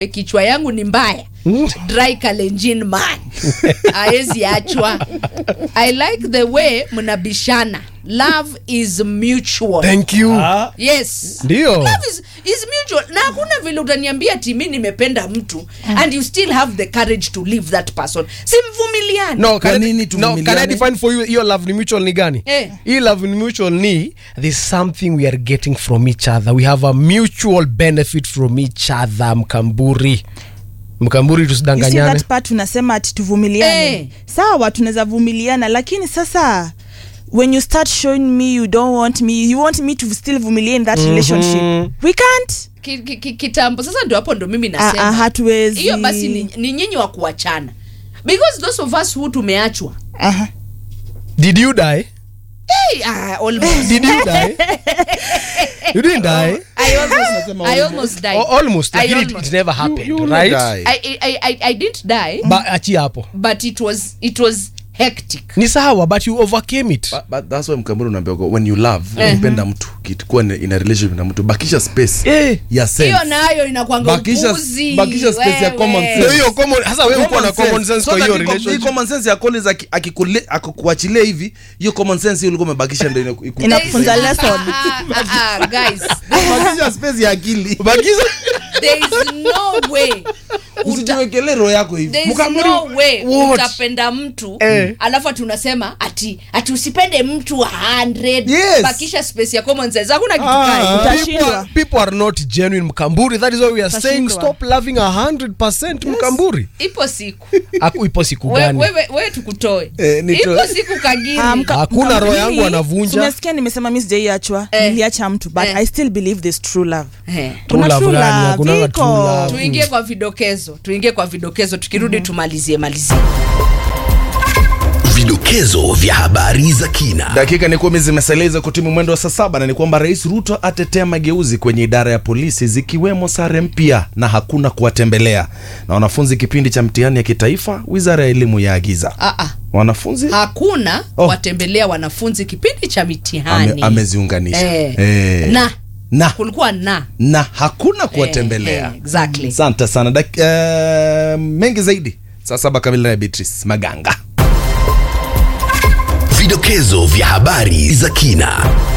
kichwa yangu ni mbaya dry kalenjin man aezi achwa i like the way mnabishana love is mutual thank you Ah, yes Ndio. love is, is mutual na hakuna vile utaniambia timi nimependa mtu and you still have the courage to leave that person simvumiliani no, can I- nini no, can I tuvumiliane? define for you hiyo love ni mutual ni gani Eh. hii love ni mutual ni there's something we are getting from each other we have a mutual benefit from each other mkamburi mkamburi You see tusidanganyane that part unasema ati tuvumiliane Eh. sawa tunaweza vumiliana lakini sasa when you start showing me you don't want me you want me to still vumilia in that relationship we can't Ki- ki- ki- kitambo sasa ndio hapo ndo mimi Ah, ah, nasema hatuwezi hiyo basi ni, ni nyinyi wa kuachana because those of us who tumeachwa Aha. did you die hey, ah, almost. did you die you didn't die I almost, I almost died. O- almost I lakini it, almost- it never happened you will right die. I, I, I, I didn't die ba achi hapo but it was it was hectic ni sawa but you overcame it But, but that's why mkamburi unaambia kwa- when you love Eh. ukipenda mtu kikuwa in a relationship na mtu bakisha space Eh. ya sense hiyo nayo inakwanga Bakisha- upuzi bakisha space ya wewe. common sense. Ndio hiyo common hasa wewe uko na Common common sense So kwa that hiyo hii com- hii relationship common sense ya Collins aki- akikule- akikuachilia hivi hiyo common sense hiyo ulikuwa umebakisha ndio ina- iku- Inakufunza There is- lesson. ah, ah, ah, ah, guys bakisha space ya akili bakiza there is no way uta, usijiwekelee roho yako hivi there is Mkamburi- no way What? utapenda mtu Eh. alafu ati unasema ati ati usipende mtu 100 Yes. bakisha space ya common sense hakuna kitu Ah, kai people, Utashindwa. are, people are not genuine mkamburi that is why we are saying Utashindwa. stop loving 100% mkamburi ipo siku Aku, ipo siku We- gani wewe wewe tukutoe Eh, nitoe. ipo siku kagiri Ah, mka- Hakuna mka- roho mimi- yangu anavunja. umesikia nimesema mi sijaiachwa Eh. niliacha mtu but Eh. i still believe there's true love Eh. Kuna love true gani? love, Hakunanga iko. true love. tuingie kwa vidokezo tuingie kwa vidokezo tukirudi tumalizie malizie Vidokezo vya habari za kina. dakika ni kumi zimeseleza kutimu mwendo wa saa saba na ni kwamba rais ruto atetea mageuzi kwenye idara ya polisi zikiwemo sare mpya na hakuna kuwatembelea na wanafunzi kipindi cha mtihani ya kitaifa wizara ya elimu yaagiza ah, ah. wanafunzi hakuna Oh. watembelea wanafunzi kipindi cha mitihani ame, ameziunganisha eh. Eh. na na kulikuwa na na hakuna kuwatembelea eh, exactly. asante sana Dak- eh, mengi zaidi saa saba kamili na beatrice maganga Vidokezo vya habari za kina.